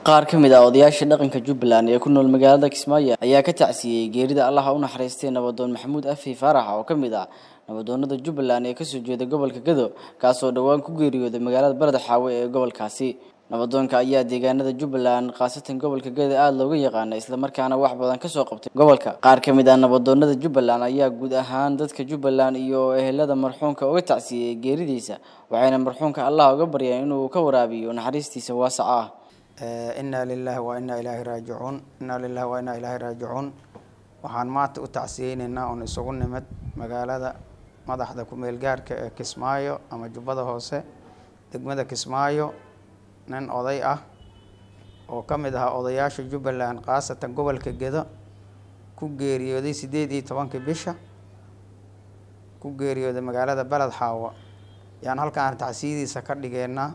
qaar ka mid ah odayaasha dhaqanka jubbaland ee ku nool magaalada kismaayo ayaa ka tacsiyey geerida allaha u naxariistay nabadoon maxamuud afi faarax oo ka mid ah nabadoonada jubbaland ee kasoo jeeda gobolka gado kaasoo dhowaan ku geeriyooday magaalada barada xaawe ee gobolkaasi nabadoonka ayaa deegaanada jubbaland khaasatan gobolka gado aada looga yaqaana islamarkaana wax badan kasoo qabtay gobolka qaar ka mid ah nabadoonada jubbaland ayaa guud ahaan dadka jubbaland iyo ehelada marxuumka uga tacsiyey geeridiisa waxayna marxuumka allah uga baryeen inuu ka waraabiyo naxariistiisa waasaca ah inaa lilahi wa inaa ilaahi raajicuun inaa lilahi wa inaa ilaahi raajicuun waxaan maanta u tacsiyeyneynaa oon isugu nimid magaalada madaxda ku-meel gaarka ee kismaayo ama jubbada hoose degmada kismaayo nin oday ah oo ka mid ahaa odayaasha jubbaland khaasatan gobolka gedo ku geeriyooday sideed iyo tobankii bisha ku geeriyooday magaalada beled xaawa yaan halkaan tacsiyadiisa ka dhigeynaa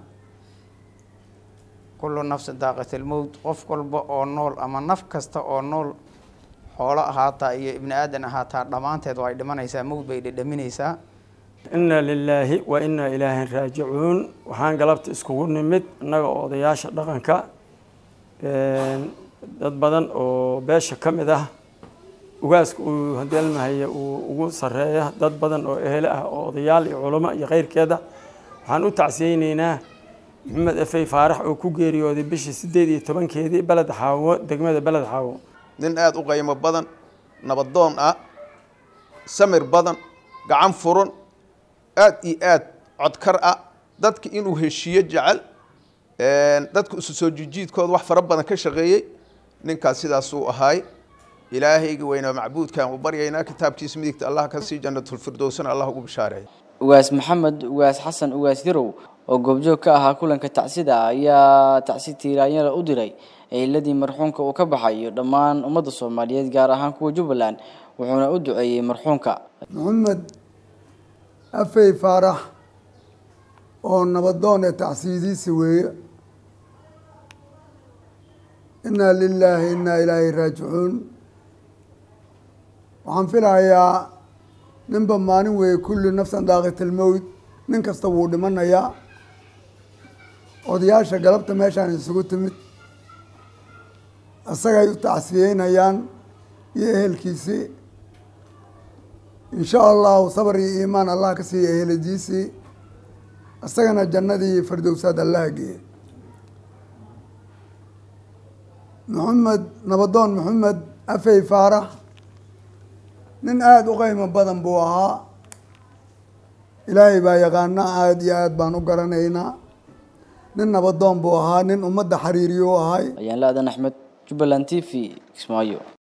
kullu nafsin daaqatilmowt qof walba oo nool ama naf kasta oo nool xoolo ahaataa iyo ibni aadan ahaataa dhammaanteed waa ay dhimanaysaa mowd bay dhedhaminaysaa inaa lilaahi wa inaa ilaahin raajicuun waxaan galabta iskugu nimid innaga oo odayaasha dhaqanka dad badan oo beesha ka mid ah ugaaska uu hadeelmahaya uu ugu sareeya dad badan oo ehele ah oo odayaal iyo culamo iyo keyrkeeda waxaan u tacsiyeyneynaa maxamed efey faarax oo ku geeriyooday bishii sideed iyo tobankeedii beled xaawo degmada beled xaawo nin aada u qaymo badan nabadoon ah samir badan gacan furan aada iyo aad codkar ah dadka inuu heshiiyo jecel dadka isu soo jijiidkooda wax fara badan ka shaqeeyey ninkaas sidaasuu ahaay ilaahayga weynaa macbuudkan u baryaynaa kitaabkiisa midigta allah ka sii janatulfirdowsana allah ugu bishaareeya ugaas maxamed ugaas xasan ugaas yarow oo goobjoog ka ahaa kulanka tacsida ayaa tacsi tiiraanyada u diray ehiladii marxuumka uu ka baxay iyo dhammaan ummadda soomaaliyeed gaar ahaan kuwa jubbaland wuxuuna u duceeyey marxuumka maxamed afey faarax oo nabadoon ee tacsiidiisa weeye inaa lilaahi inaa ilaahi raajicuun waxaan filahayaa ninba maalin weeye kulli nafsan daaqatilmowd nin kasta wuu dhimanayaa odayaasha galabta meeshaan isugu timid isagay u tacsiyeynayaan iyo ehelkiisii insha allahu sabar iyo iimaan allah ka siiya eheladiisii isagana jannadii firdowsaad allaha geeye maxamed nabadoon maxamed afey faarax nin aada u qeymo badan buu ahaa ilaahay baa yaqaana aada iyo aada baan u garanaynaa nin nabadoon buu ahaa nin ummadda xiriiriyo u ahay ayaan la-adan axmed jubbaland t v kismaayo